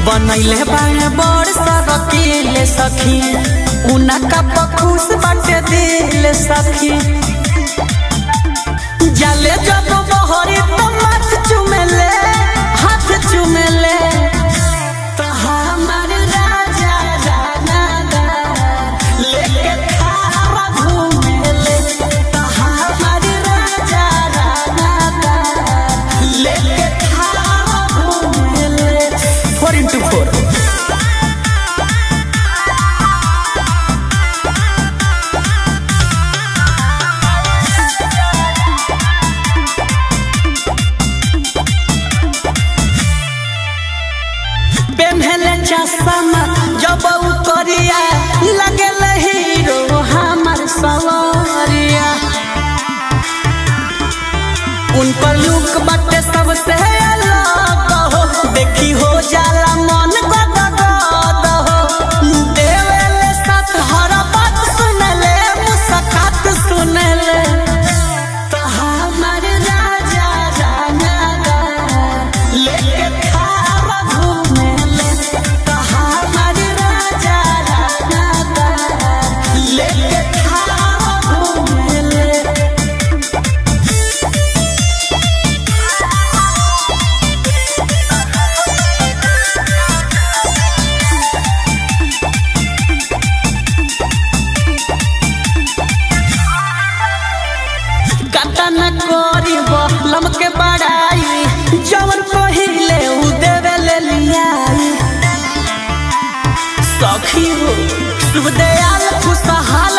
बनैले बाड़े बड़ सरकीले सखी उनका पखुस बाटे दिल सखी जाले जब बहरी तो माथ चुमेले हाथ चुमेले तो हमार राजा राना दा लेके थारा घूमेले तो हमार राजा राना दा लेके थारा घूमेले फोर इंटू फोर पेन्हले चश्मा जब उ करिया लगल हीरो हमर सवरिया उनकर लुक बाटे सबसे अलग हो देखी हो जाला मन गद गद हो देवेले साथ हर बात सुनले मुस्कात सुनले तो हमर राजा राना दा लेके थारा घूमेले तो हमर राजा राना दा लेके थारा घूमेले कतन करीब लमके बड़ाई जवन पहिले उ देवे ले लियाई सखी हो शुभ दयाल खुशहाल